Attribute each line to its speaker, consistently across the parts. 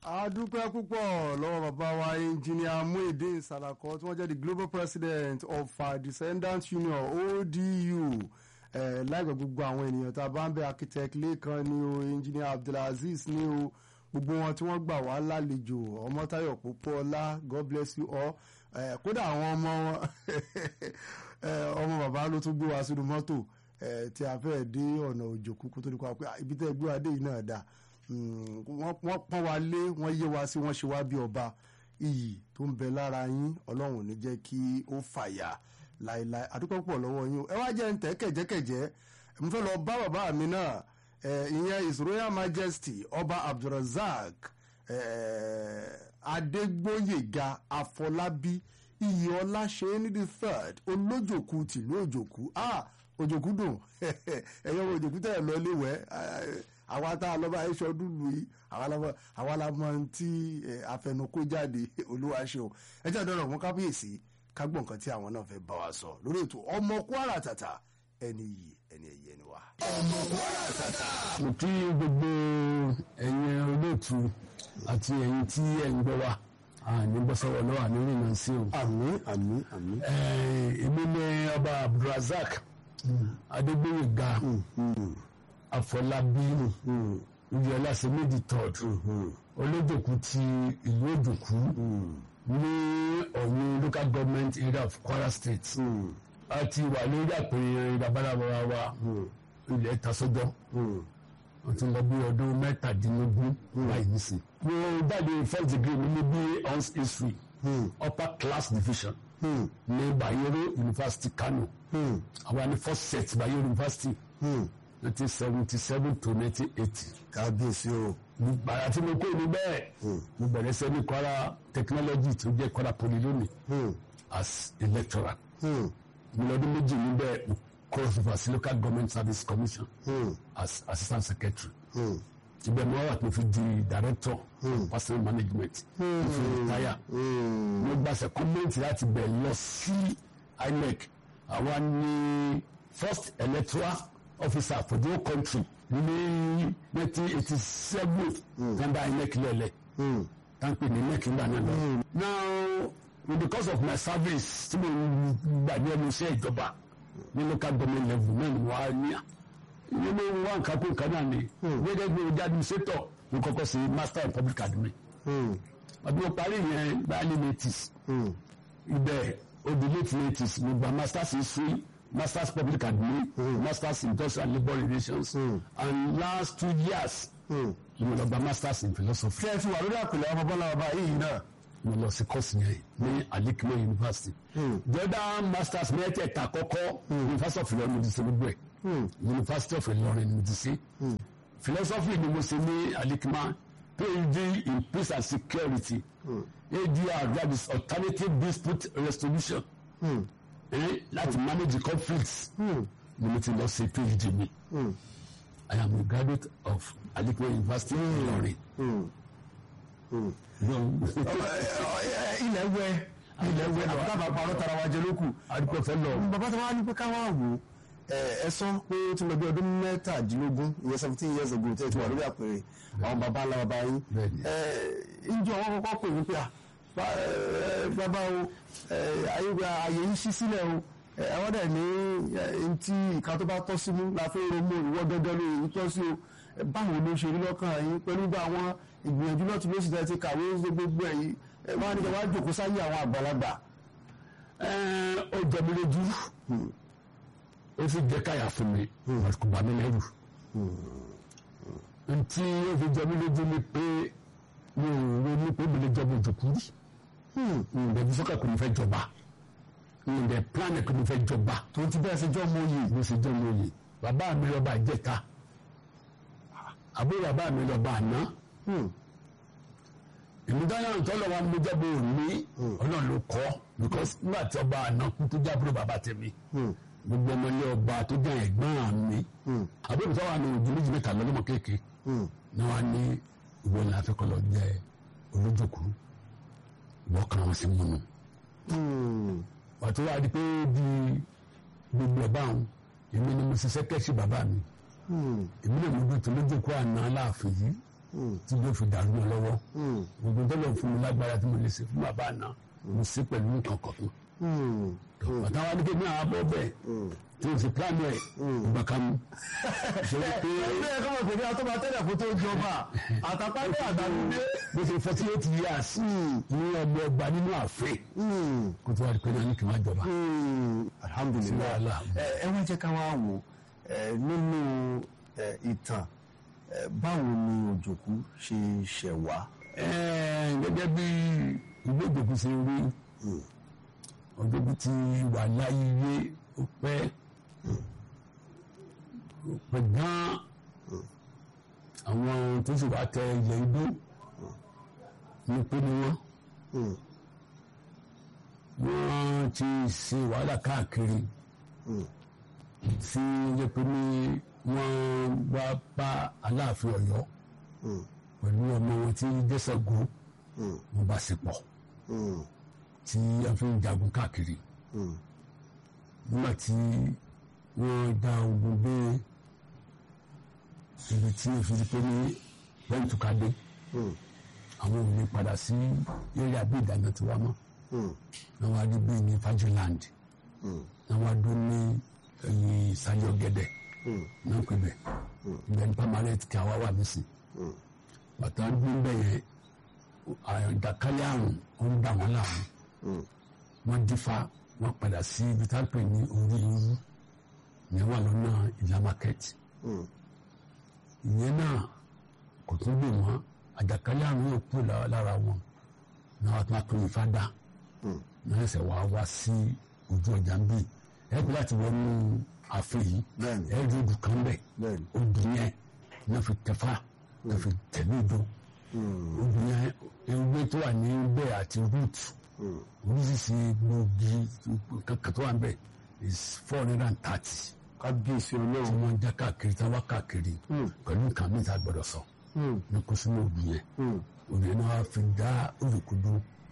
Speaker 1: a dúpẹ́ púpọ̀ lọ́wọ́ bàbá wa engineer Muideen Salako tí wọ́n jẹ́ the global president of our descendants union ODU eh, láìpẹ́ gbogbo àwọn ènìyàn tá a bá ń bẹ architect Lẹ́kan ni o engineer Abdulaziz ni o gbogbo wọn tí wọ́n gbà wá lálejò Ọmọ́táyọ̀ Pópóọlá God bless you all eh, kódà àwọn ọmọ wọn ọmọ bàbá ló tún gbé wa sínú mọ́tò tí a fẹ́ dé ọ̀nà òjòkú kó tó di pa pé ibi tẹ́ gbé wa dé yìí náà dáa wọ́n pọ́n wa lé wọ́n yé wa sí wọ́n ṣe wá bí ọba iyì tó ń bẹ lára yín ọlọ́run ò ní jẹ́ kí ó fàyà láéláé àdúpọ̀ pọ̀ lọ́wọ́ yín o ẹ wá jẹ́ ń tẹ́ kẹ̀jẹ́kẹ̀jẹ́ mo fẹ́ lọ bá bàbá mi náà ìyẹn his royal majesty ọba abdulrasaq adégbóyèga afọlábí iyì ọlá ṣe ní the third olójòkú tìlú òjòkú ah òjòkú dùn ẹ̀yọ́ òjòkú tẹ̀ lọ léwẹ́ àwa tá a lọ bá aṣọ dúdú yìí àwa la mọ tí àfẹnukó jáde olúwa ṣeun ẹ jẹ́ àdọ́rọ̀ fún kábíyèsí ká gbọ́ nǹkan tí àwọn náà fẹ́ bá wa sọ lórí ètò ọmọ kwara tàtà ẹni yìí ẹni ẹ̀yẹ ẹni wa.
Speaker 2: ọmọ kwara tàtà. mo kí gbogbo ẹ̀yin olóòtú àti ẹ̀yin tí ẹ̀ ń gbọ́ wa àní bọ́sọ̀wọ́ lọ́wọ́ àní rìnnà sí o.
Speaker 1: àmín àmín àmín.
Speaker 2: èmi ni ọba abdulrasaq adégbòyèga àfọlábí ìyọlá sẹmẹdì third olójòkú ti ìlú òjòkú ní ọ̀yún local government area of kwara state a ti wà lórí àpèrè babaláwa wa ilẹ̀ tasọ́jọ́ wọ́n ti lọ bí ọdún mẹ́tàdínlógún láì nísìn. mo jáde first degree mi ní bí ons history upper class division ní bayero university kano àwa ní first set bayero university nineteen seventy seven to nineteen eighty.
Speaker 1: kábíyèsí o.
Speaker 2: gbàrà tí mo kó ní bẹ́ẹ̀ mo bẹ̀rẹ̀ sẹ́ ní kwara technology tó jẹ́ kwara poly lónìí as a lecturer. mo lọ́dún méjì níbẹ̀ mo cross over sí local government service commission as assistant secretary. ibẹ̀ mo wà tó fi di director personal management mo fi retire. mo gba secondment láti bẹ̀ lọ sí inec àwa ní first electoral officer for the whole country ní nineteen eighty seven tanda inec lẹlẹ tanpe ní inec nígbà náà lọ. now because of my service tí mo gbà ní ẹnu iṣẹ́ ìjọba ní local government level náà ni mo wá ní ní mo wá nǹkan kó nǹkan náà ni gẹ́gẹ́ bí ojú administrator mo kọ́kọ́ sí master in public admin. ọdún mo parí yẹn báyìí ní eighties ibẹ̀ odi late eighties mo gba masters in history masters public admin mm. masters in industrial labour relations mm. and last two years mo lọ gba masters in philosophy.
Speaker 1: ṣé ẹ ti wà lórí àpèlè ọmọ bọ́lá ọba yìí náà.
Speaker 2: mo lọ sí kọ́ọ̀sì yẹn ní alikimo university. jọ́dá masters mẹ́tẹ̀ẹ̀ta kọ́kọ́ university of Ilorin mo ti ṣe gbogbo ẹ̀ university of Ilorin mo ti ṣe. philosophy ni mo ṣe ní alikima phd in peace and security adr that is alternative dispute resolution. Mm láti manage conflicts ni mo ti lọ ṣe phd mi i am a graduate of Alikwe University Ìlọrin.
Speaker 1: ilẹ̀ wẹ ilẹ̀ wẹ náà dábàá parọ́ tara wa jẹ lókù.
Speaker 2: adúpẹ́ fẹ́ lọ.
Speaker 1: bàbá tó wá ní pé káwá wò ẹ sọ pé ó ti lọ bí ọdún mẹ́tàdínlógún ìyẹn seventeen years ago tẹ́ ẹ ti wà lórí àpèrè àwọn bàbá ńlá bàbá yín. ǹjẹ́ ọwọ́ kọ́kọ́ pè wípé à bàbá o àyè yìí ṣí sílẹ̀ o àwọn dẹ̀ ní ntí ìka tó bá tọ́ sí mú la fẹ́ romú ìwọ́ gẹ́gẹ́ ló yìí tọ́ sí o báwo ló ṣe rí lọ́kàn yín pẹ̀lú bá àwọn ìgbìyànjú lọ́tún ló sì tẹ́ ti kàwé gbogbo ẹ̀yìn wọ́n á ní kí wọ́n á jòkó sáyé àwọn àgbàlagbà.
Speaker 2: ó jẹ mi lójú ó sì jẹ káyà fún mi kò bá mi lẹ́rù ntí ó fi jẹ mi lójú ni pé mi ò ronú pé mi lè jọba òjòkú rí ǹdẹ̀ bí sọ́kà kò ní fẹ́ jọba ǹdẹ̀ plan kò ní fẹ́ jọba.
Speaker 1: tó ti bẹ́ẹ̀ ṣe jọ́ mọ oyè.
Speaker 2: mo ṣe jọ́ mọ oyè bàbá mi lọ́ba ìjẹta àbúrò bàbá mi lọ́ba àná. èmi dáná ìtọ́lọ̀ wa mo jábọ̀ òní ọlọ́run ló kọ́ because nígbà tí ọba àná kú tó jábọ̀ bàbá tẹ̀mí gbogbo ọmọ ilé ọba tó jẹ́ ẹ̀gbọ́n mi àbúrò tó wà ní ojú méjì mẹ́ta lọ́lọ́mọ kéèké ni wọ́n á ní ìwọ ni afẹ́kọ́ lọ jẹ́ olójókòó wọ́n kàn wọ́n sí múnú. pàtó wá di pé di gbogbo ẹ̀ báwọn èmi ni mo ṣiṣẹ́ kẹ́sì bàbá mi èmi náà mo dùn tó lójú kó àná aláàfin yìí tí ló fi dàrú mọ́ lọ́wọ́ gbogbo tó lọ fún mi lágbára tí mo lè ṣe fún bàbá àná mo ṣe pẹ̀lú nǹkan kọ̀ọ̀kan bàtà wa ní kébí àwọn abọ́ bẹ́ẹ̀ tí o sì plan ẹ̀ ìgbà kan mú.
Speaker 1: ilé ẹ̀kọ́ mọ̀ pé ní atọ́ba tẹ́lẹ̀ kó tó jọba àtàpáńdé àtàlùdé.
Speaker 2: bó ṣe forty eight years ní ọmọ ọgbà nínú ààfin kó tó wà ní pé náà ní kí n má jọba.
Speaker 1: alhamdulilayi
Speaker 2: wàhálà.
Speaker 1: ẹ ẹ wá jẹ́ ká wá wò ẹ nínú ẹ, ìtàn ẹ, báwo ni òjòkú ṣe ṣẹ̀ wá.
Speaker 2: Ẹ́ẹ̀, gẹ́gẹ́ bí ìwé ìdòkú ṣe rí ọdún tí wà láyé yé ó pẹ́ ó pẹ́ gan-an àwọn tó sì wá tẹ ilẹ̀ igbó ní pé ni wọ́n wọ́n ti ṣe wàhálà káàkiri tí ó jẹ́ pé ní wọ́n wá bá aláàfin ọ̀yọ́ pẹ̀lú ọmọ wọn tí dẹ́sẹ̀gó wọn bá sì pọ̀ tí a fi ń jagun káàkiri nígbà tí wọ́n dá ogun dé ibi tí o fi di pé ní pẹ́ntùkadé àwọn ò ní padà sí eré àbí ìdáná tí wá mọ́ náà wá dé bí ní fajuland náà wá dún ní ẹ̀yìn ìsàlẹ̀ ọ̀gẹ̀dẹ̀ náà pè bẹ̀ ibẹ̀ ní permanent kí a wá wà nísìn bàtà ń gbé bẹ́ẹ̀ yẹn àjàkálẹ̀ àrùn ó ń dà wọ́n láàmú wọ́n dífá wọ́n padà sí ibi tá a pè ní orí irú ìyẹn wà lọ́nà ìlà market ìyẹn náà kò tún gbè wọ́n àjàkálẹ̀ àrùn yóò kúrò lá- lára wọn náà wọ́n tún wá pè ní fada náà ẹsẹ̀ wá wá sí ojú ọjà ń bì ẹ pé láti wọnú ààfin yìí
Speaker 1: Bẹ́ẹ̀ni.
Speaker 2: ẹ rí odù kan bẹ̀
Speaker 1: Bẹ́ẹ̀ni.
Speaker 2: odù yẹn náà fi tẹ̀fà náà fi tẹ̀lé odò odù yẹn ewé tó wà ní bẹ́ẹ̀ àti root oríṣiríṣi gbòógì kankan tó wà ń bẹ̀ is four hundred and thirty
Speaker 1: kábíyèsí
Speaker 2: tí
Speaker 1: ọlọ́run.
Speaker 2: wọ́n ń já káàkiri tí wọ́n wá káàkiri pẹ̀lú nǹkan mi ta gbọ́dọ̀ sọ ní kó sínú odù yẹn odù yẹn náà wá fi dá olùkúdú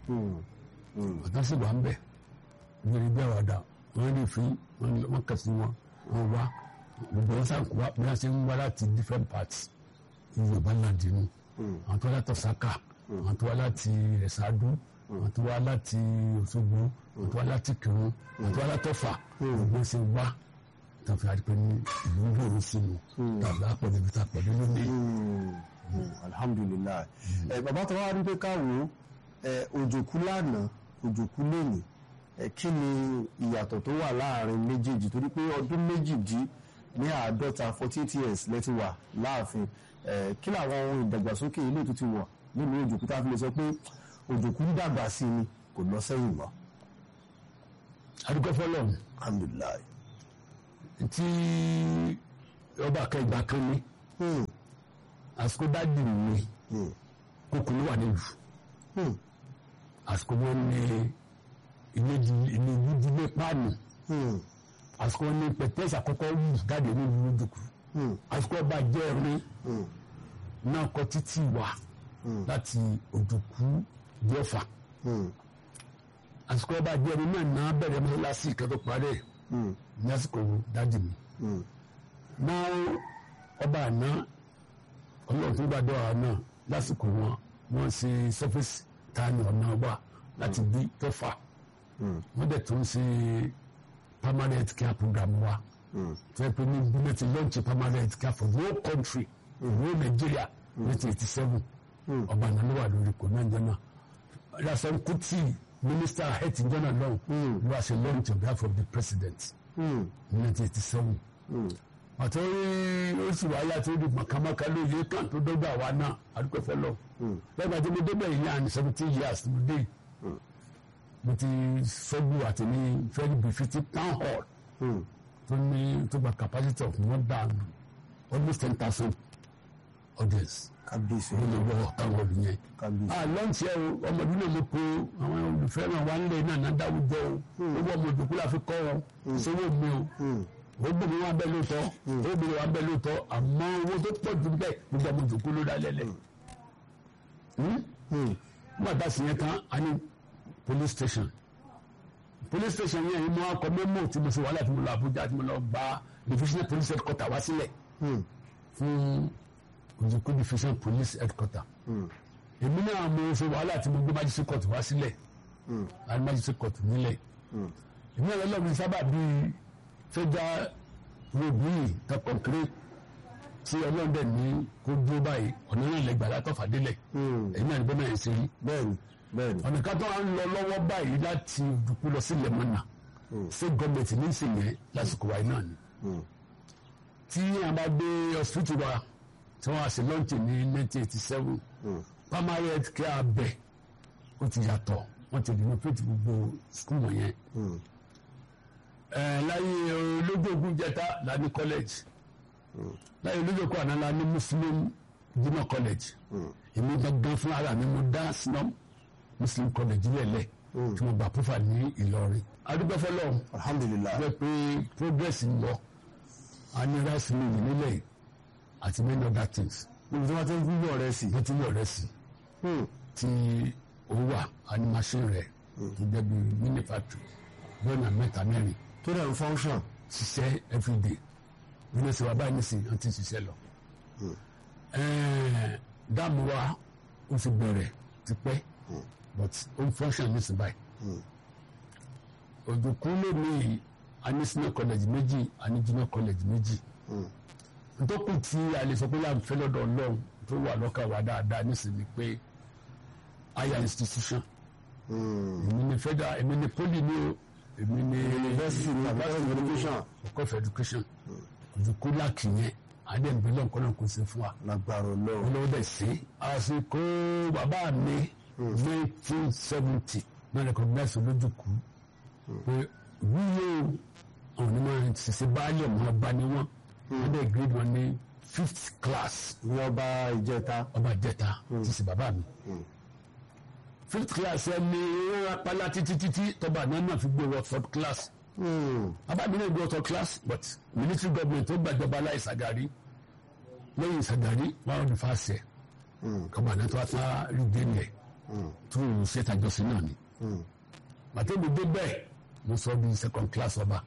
Speaker 2: ọ̀tá sì wà ń bẹ̀ nítorí bí àwàdà wọ́n lè fi wọ́n kà sí wọn wọ́n wá gbogbo wọn sàn kó wá bí wọ́n ṣe ń wá láti different parts ní yorùbá náà dínú àwọn tó wá láti ọ̀sákà àwọn tó wá láti ẹ̀sádú àwọn tó wá láti òṣogbo àwọn tó wá láti kírun àwọn tó wá láti ọ̀fà gbogbo ṣe wá tó fi àdìpẹ́ ní ìlú ń gbòòrò sínú tàbí àpọ̀lẹ̀ ibi tá a pẹ̀lú lónìí.
Speaker 1: alhamdulilayi ẹ bàbá tó wá rí pé káwo ẹ òjòkú lánàá òjòkú lónìí ẹ kí ni ìyàtọ̀ tó wà láàrin méjèèjì torí pé ọdún méjìdí ní àádọ́ta forty eight years lẹ́tí wà láàfin ẹ kí làwọn ohun ìdàgbàsókè ilé tó ti wà nínú òjòkú tá a fi lè sọ pé òjòkú ń dàgbà sí ni kò lọ sẹ́yìn mọ́
Speaker 2: adúgbò fọlọ́run
Speaker 1: alhamdulilayi.
Speaker 2: tí ọba kẹgbà kan ní
Speaker 1: Hmm,
Speaker 2: àsìkò dájú mi
Speaker 1: hmm,
Speaker 2: kókò ló wà nílùú
Speaker 1: hmm,
Speaker 2: àsìkò wọn ní ilé ìdílé páànù
Speaker 1: hmm,
Speaker 2: àsìkò wọn ní pẹ̀tẹ́sì àkọ́kọ́ wù jáde nílùú lójúkù
Speaker 1: hmm,
Speaker 2: àsìkò ọba jẹ́ ẹ̀rín
Speaker 1: hmm,
Speaker 2: náà kọ títí wá láti òjòkú jẹ́fà
Speaker 1: hmm,
Speaker 2: àsìkò ọba jẹ́ ẹ̀rín náà náà bẹ̀rẹ̀ mọ́sálásí ìkẹ́tọ̀ parẹ́
Speaker 1: hmm,
Speaker 2: ní àsìkò dájú mi
Speaker 1: hmm.
Speaker 2: náà ọba àná ọlọ́run tó gbàdọ̀ àná lásìkò wọn wọ́n ṣe sọ́fíìsì tani ọ̀nà wà láti bí tọ́fà wọ́n dẹ̀ tún ṣe permanent care program wa tó yẹ pé ní bílẹ̀ ti launch permanent care for the whole country the whole Nigeria nineteen eighty seven ọba àná ló wà lórí kò náà jẹ́nà Rasan Kuti minister health jẹ́nà lọ́hùn ló wá ṣe launch on behalf of the president
Speaker 1: Hmm.
Speaker 2: nineteen eighty seven àti oṣù wàhálà tó di màkàmáka lóye kan tó dọ́gba wa náà àdúgbò fọlọ́ lẹ́gbàá tí mo débẹ̀ yìí ní seventeen years mo dé mo ti sọ́gbù àti ní fẹ́ẹ́ bí fifty town hall
Speaker 1: Hmm.
Speaker 2: tó ní tó gba capacity of more than almost ten thousand audience
Speaker 1: kábíyèsí
Speaker 2: ló lè wọ táwọn ọdún yẹn.
Speaker 1: kábíyèsí.
Speaker 2: a lọ́ǹtì ẹ̀ o ọmọdún náà mo pe àwọn olùfẹ́ràn wa ń lé náà náà dáwùjọ o owó ọmọ òjòkú la fi kọ́ wọn ìṣòwò mi o
Speaker 1: Hmm.
Speaker 2: obìnrin wa bẹ lóòótọ́ obìnrin wa bẹ lóòótọ́ àmọ́ owó tó pọ̀ jù bẹ́ẹ̀ gbogbo ọmọ ìjòkó ló dá lẹ́lẹ̀.
Speaker 1: Hmm.
Speaker 2: nígbà tá a sì yẹn tán a ní police station police station yẹn mo akọ mẹ́mọ́ tí mo ṣe wàhálà tí mo lọ Àbújá tí mo lọ gba divisional police headquarter wá sílẹ̀
Speaker 1: Hmm.
Speaker 2: fún òjòkó division police headquarter èmi náà mo ṣe wàhálà tí mo gbé májísí court wá sílẹ̀ àti májísí court nílẹ̀ èmi náà lọ́lọ́ mi sábà bíi fẹ́jà rògbìnì tó kọ̀ǹkéré tí ọlọ́dẹ ní kó dúró báyìí ọ̀nà náà lẹ́gbàá látọ̀fà délẹ̀ èmi náà ní bẹ́ẹ̀ náà ṣe rí
Speaker 1: bẹ́ẹ̀ni bẹ́ẹ̀ni
Speaker 2: ọ̀nà kan tó wà ń lọ lọ́wọ́ báyìí láti òdùkú lọ sí lẹ́mọ̀nà ṣé gọ́ọ̀mẹ̀ntì ní ìsìn yẹn lásìkò wáyé náà ni tí a bá gbé hospital wa tí wọ́n á ṣe lọ́ǹtì ní 1987 primary health care abẹ ó ti yàtọ̀ wọ́n ti renovate gbogbo school wọ̀nyẹn ẹ̀ láyé olójógún jẹta la ní college láyé olójógún àná la ní muslim junior college èmi gangan fún ara mi mo dá sinam muslim college lẹ́lẹ̀ tí mo gbà púfà ní Ìlọrin adúgbò fọlọ́
Speaker 1: alhamdulilayi
Speaker 2: jẹ́ pé progress ń lọ a ní rice mill nílẹ̀ àti many other things
Speaker 1: níbi tí wọ́n ti ń gbúgbọ̀ rẹ̀ sí.
Speaker 2: bó ti yọ̀ rẹ̀ sí tí ó wà a ní machine rẹ̀ tó jẹ́ bí mini factory bọ́ọ̀nà mẹ́ta mẹ́rin
Speaker 1: tó dẹ̀ ń function.
Speaker 2: ṣiṣẹ́ everyday nínú ìṣèwà wa báyìí nísìnyí wọ́n ti ń ṣiṣẹ́ lọ. Ẹ̀ẹ́n, dáàmú wa ó ti bẹ̀rẹ̀ tipẹ́ but ó ń function nísìnyí báyìí. òjòkú lónìí a ní senior college méjì a ní junior college méjì. ntọ́kùn tí a lè sọ pé láàmú fẹ́ lọ́dọ̀ ọlọ́run tó wà lọ́kàn wa dáadáa nísìnyí pé higher institution èmi ni federal èmi ni poli ni o èmi ni
Speaker 1: University ni àbí college education.
Speaker 2: ọkọ of education òjòkú láàkì yẹn adébílẹ̀ nǹkan náà kò sí fún wa
Speaker 1: lágbára Ọlọ́run.
Speaker 2: olówó dẹ̀ sí. àsìkò bàbá mi nineteen seventy náà recognize olójúkú pé wúyẹ o àwọn onímọ̀ ṣiṣẹ́ báyọ̀ mọ́ bá ní wọ́n wọ́n dẹ̀ grade wọn ní fifth class
Speaker 1: ní ọba ìjẹta.
Speaker 2: ọba jẹta ti sì bàbá mi. fifth class ẹ ní wọ́n apálá títí títí tọ́ba náà náà fi gbé wọ third class bàbá mi náà gbé wọ third class but military government tó gbàjọba láì Ṣàgàrí lẹ́yìn Ṣàgàrí wọn ò ní fàṣẹ kọ́ba náà tó wá sá rí dénìẹ̀ tó ń ṣe tàjọsìn náà ni. màtẹ́mi dé bẹ́ẹ̀ mo sọ bí second class ọba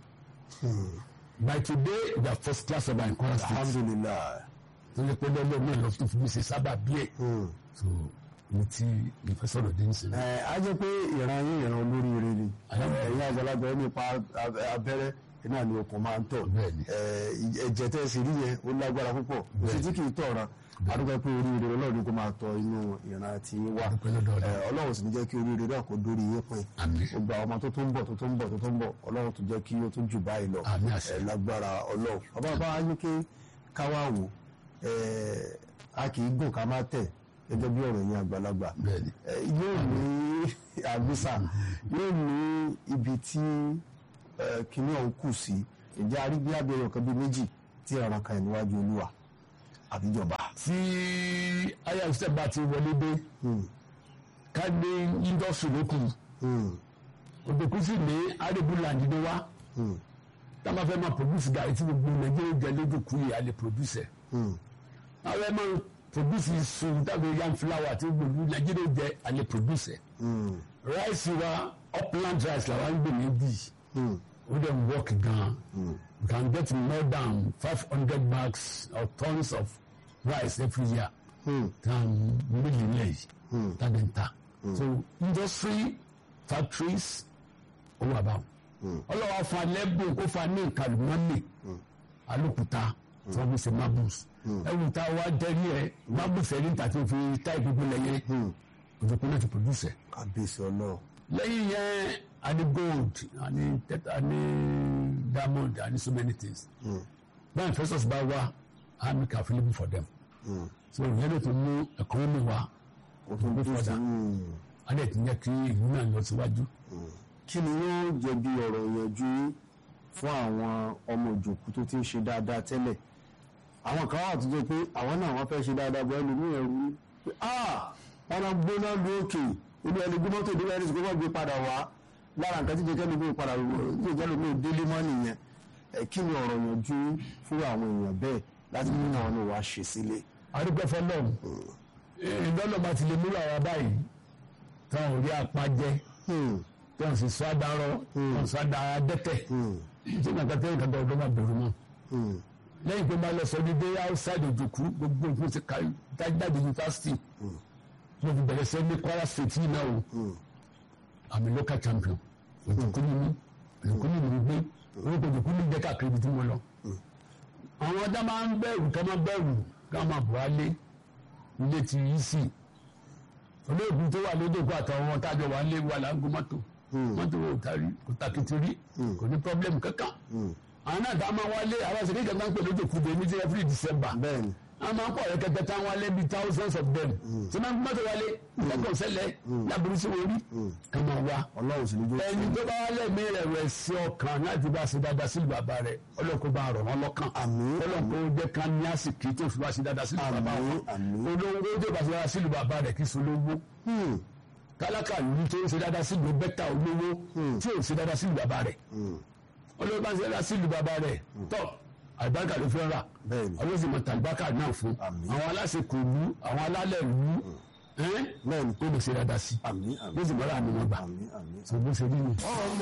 Speaker 2: by today the first class ọba in Kwara State
Speaker 1: alhamdulilayi.
Speaker 2: tó yẹ pé lọ́lọ́ náà lọ tó fi mí ṣe sábà bí ẹ̀ so ní tí ìfẹ́ sọ̀rọ̀ dé nísìnyí.
Speaker 1: ẹ á jẹ́ pé ìran yín ìran olóríire ni ẹ̀yin àgbàlagbà ẹni pa ab- abẹ́rẹ́ iná ni okùn máa ń tọ̀
Speaker 2: Bẹ́ẹ̀ni.
Speaker 1: ẹ, ẹ̀jẹ̀ tẹ́ ẹ sì rí yẹn ó lágbára púpọ̀ kò sí tí kì í tọ̀ra adúgbò pé oríire ọlọ́run kó máa tọ inú ìran tí ń wá
Speaker 2: Adúpẹ́ lọ́dọ̀ Ọlọ́run.
Speaker 1: Ẹ, ọlọ́run sì ní jẹ́ kí oríire náà kó dórí yín pin
Speaker 2: Àmín.
Speaker 1: gbogbo àwọn ọmọ tó tó ń bọ̀ tó tó ń bọ̀ tó tó ń bọ̀ ọlọ́run tó jẹ́ kí ó tó jù báyìí lọ
Speaker 2: Àmín àṣẹ.
Speaker 1: Ẹ, lágbára ọlọ́run ọba bá wá ní kí káwá wò ẹ, a kì í gùn ká má tẹ̀ gẹ́gẹ́ bí ọ̀rọ̀ yẹn àgbàlagbà
Speaker 2: Bẹ́ẹ̀ni.
Speaker 1: ẹ, yóò ní àgbésà yóò ní ibi tí ẹ, kinní ọ̀hún kù sí ìjà arígbé abẹ́rẹ́ ọ̀kan bíi méjì tí ẹ̀ràn kan níwájú olúwa àbíjọba.
Speaker 2: tí aya ìṣẹ́ bá ti wọlé dé ká ní indọ́sù lókù òdòkú sì ní arébù làǹdí ni wá tá a máa fẹ́ máa produce gàrí tí gbogbo nàìjíríà jẹ lójúkú yìí a lè produce ẹ̀ àwọn ẹ̀ máa produce iṣu tàbí yam flour tí gbogbo nàìjíríà jẹ a lè produce ẹ̀ rice wa upland rice làwọn ń gbè ní bí ó dẹ̀ ń work gan we can get more than five hundred bags or tons of rice every year than mílíọ̀nù yìí tàbí ń ta so industry factories ó wà báwọn ọlọ́wọ́ fún alẹ́bùn kó fún ní nǹkan lùmọ́nì alókùúta tí wọ́n fi ṣe marbles ẹ̀wù tá a wá jẹ́rí ẹ̀ marbles ẹ̀rí níta tí wọ́n fi tá ìgbógbó lẹ́yìn òjòkó náà ti produce ẹ̀
Speaker 1: kábíyèsí ọlọ́run.
Speaker 2: lẹ́yìn yẹn a ní gold a ní tẹ́tà a ní diamond a ní so many things báyìí investors bá wá a make available for them so ìyẹn ló tún mú economy wa
Speaker 1: o tún bí
Speaker 2: further a lè tún yẹ kí ìlú náà lọ síwájú.
Speaker 1: kí ni yóò jẹ́ bí ọ̀rọ̀ ìyànjú fún àwọn ọmọ òjòkú tó ti ń ṣe dáadáa tẹ́lẹ̀ àwọn kan wà tó jẹ́ pé àwọn náà wọ́n fẹ́ ṣe dáadáa bọ́ ẹlòmíì ẹ̀rú ni pé ah wọn lọ gbóná lu òkè olú ẹni gbé mọ́tò ìdílé ẹni tí kò gbé padà wá lára nǹkan tí jẹ́kẹ́ lómi padà ní ìjẹ́ lómi délé mọ́ nìyẹn ẹ kí ni ọ̀rọ̀ ìyànjú fún àwọn èèyàn bẹ́ẹ̀ láti mú àwọn ní wàá ṣe sílé.
Speaker 2: arúgbó fọlọ́ọ̀mù ìdọ́lọ́ bá ti lè múlò àwọn báyìí táwọn ò rí apá jẹ tí wọ́n sì sọ àdárọ́ tí wọ́n sọ àdárọ́ dẹ́tẹ̀ tí wọ́n kàn tẹ́lẹ̀ kàtà ọdún máa bẹ̀rù mọ́ lẹ́yìn pé máa lọ sọ ní dé outside òjòkú gbogbo nǹkan ti ka jáde yunifásitì mo fi bẹ̀rẹ̀ sẹ́ ní Kwara State yìí náà o àmì local champion òjòkú ni mí òjòkú ni mí gbé orúkọ òjòkú ni jẹ́ káàkiri ibi tí mo lọ. àwọn ọ̀dà máa ń bẹ̀rù ká máa bẹ̀rù ká máa bọ̀ wálé ilé ti yí sí i olóògùn tó wà lójókòó àtàwọn tájọ wà lé wà láńgó mọ́tò mọ́tò kò tari kò takìtì rí kò ní pọ́blẹ́mù kankan àwọn náà tá a máa wálé àwọn àṣírí kan máa ń pè lójókòó dé ní every December
Speaker 1: bẹ́ẹ̀ni
Speaker 2: a máa ń pọ̀ rẹ́kẹ̀tẹ̀ táwọn wálé bíi thousands of them tí wọ́n mọ́tò wálé lẹ́kọ̀ọ́ sẹ́lẹ̀ láburú sí orí ká máa wá
Speaker 1: ọlọ́run sì ní jó
Speaker 2: ẹni tó bá wálé mi rẹ̀ rẹ̀ sí ọkàn láti bá ṣe dáadáa sílùú bàbá rẹ̀ ọlọ́kọ̀ bá rọ̀ wọ́n lọ́kàn
Speaker 1: Àmín.
Speaker 2: ọlọ́kọ̀ ó jẹ́ ká ní àsìkí tó fi bá ṣe dáadáa sílùú bàbá
Speaker 1: Àmín,
Speaker 2: wọn
Speaker 1: àmín.
Speaker 2: olówó tó bá ṣe dáadáa sílùú bàbá rẹ̀ kí solówó
Speaker 1: Hmm,
Speaker 2: tálákà yìí tó ń ṣe dáadáa sílùú bẹ́tà olówó tí ò ṣe dáadáa sílùú bàbá rẹ̀
Speaker 1: hmm.
Speaker 2: olówó bá ń ṣe dáadáa sílùú bàbá rẹ̀ tọ́ àlùbáríkà ló fẹ́ rà
Speaker 1: Bẹ́ẹ̀ni.
Speaker 2: ọlọ́sìn mọ̀ tàlùbáríkà náà fún
Speaker 1: Àmín.
Speaker 2: àwọn aláṣẹ kò lú àwọn alálẹ̀ lú ẹ́n
Speaker 1: Bẹ́ẹ̀ni.
Speaker 2: kó lè ṣe dáadáa sí
Speaker 1: àmín àmín
Speaker 2: ló sì mọ́ra àmì wọn gbà
Speaker 1: àmín àmín.
Speaker 2: tó bó ṣe rí ni.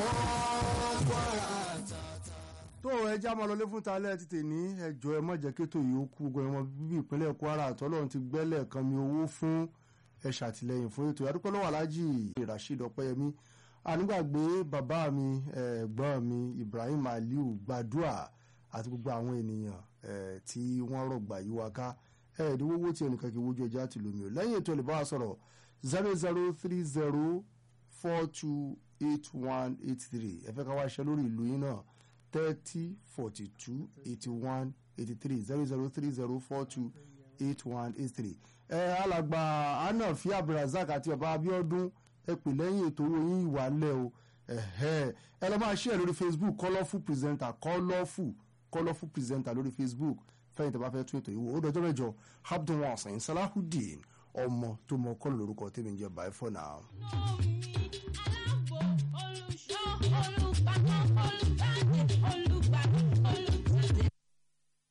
Speaker 1: tó ẹjẹ́ àmọ́ lọlé fún talẹ́ ti tèní ẹjọ́ ẹ má jẹ́ kétò yìí ó kú gbọ́n ọmọ bíbí ìpínlẹ̀ Kwara àtọ́lọ́run ti gbẹ́lẹ̀ kan mi owó fún ẹ ṣàtìlẹ́yìn fún ètò ìyàdúpẹ́ lọ́wọ́ aláàjì Rasheed Ọpẹ́yẹmí ànígbàgbé bàbá mi ẹ̀gbọ́n mi Ibrahim Aliu Gbadua àti gbogbo àwọn ènìyàn eh, tí wọ́n rọ̀gbà yí wa ká ẹ̀ẹ́dínwó tí ẹnìkan kì í wojú ọjà ti lómi o lẹ́yìn ètò ìlú bá wa sọ̀rọ̀ zero zero three zero four two eight one eight three ẹ fẹ́ ká wá ṣe lórí ìlú yín náà thirty forty two eighty one eighty three zero zero three zero four two eight one eight three. ẹ alàgbà anafi abdulrasaq àti baba abiodun ẹ pè lẹ́yìn ètò owó yín ìwà lẹ̀ o ẹ̀hẹ́. ẹ lọ́ máa share lórí facebook colourful presenter colourful colourful presenter lórí facebook fẹ́yìntì bá fẹ́ tún ètò ìwò ó dọjọ́ mẹ́jọ abdulwasan salahudeen ọmọ tó mọ kọ́lù lórúkọ tèmi ń jẹ́ bye for now.
Speaker 3: Know me, I love